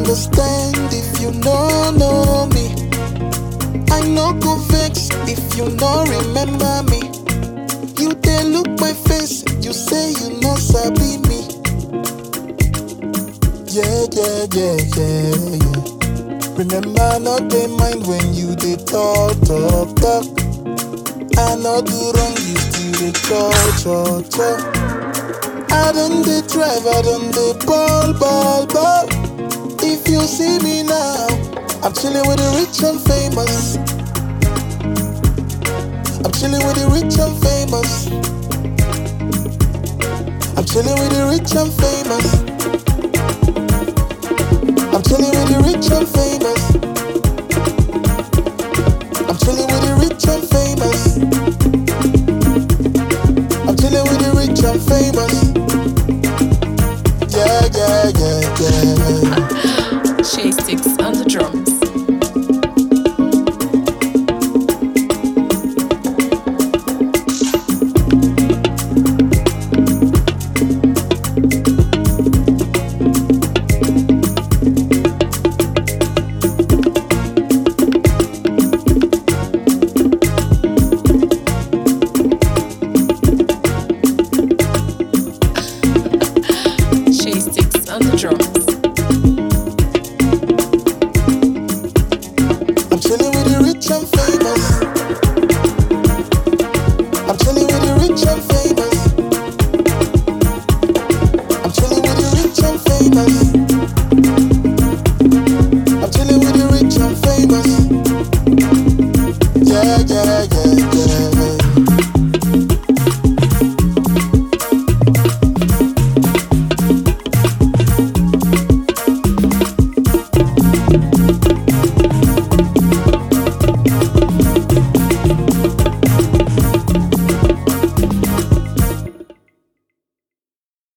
understand if you no know me. I no go vex if you no remember me. You dey look my face, you say you no sabi me. Yeah, yeah, yeah, yeah, yeah. Remember, not dey mind when you dey talk, talk, talk. I no do wrong, you still dey talk, talk, talk. I don't dey drive, I don't dey ball, ball, ball. If you see me now, I'm chilling with the rich and famous. I'm chilling with the rich and famous. I'm chilling with the rich and famous. I'm chilling with the rich and famous. I'm chilling with the rich and famous. I'm chilling with the rich and famous. Yeah, yeah, yeah, yeah. Shay Sticks on the drums. Shay Sticks on the drums. I'm chilling with the rich and famous. I'm chilling with the rich and famous. I'm chilling with the rich and famous. I'm chilling with the rich and famous. Yeah, yeah,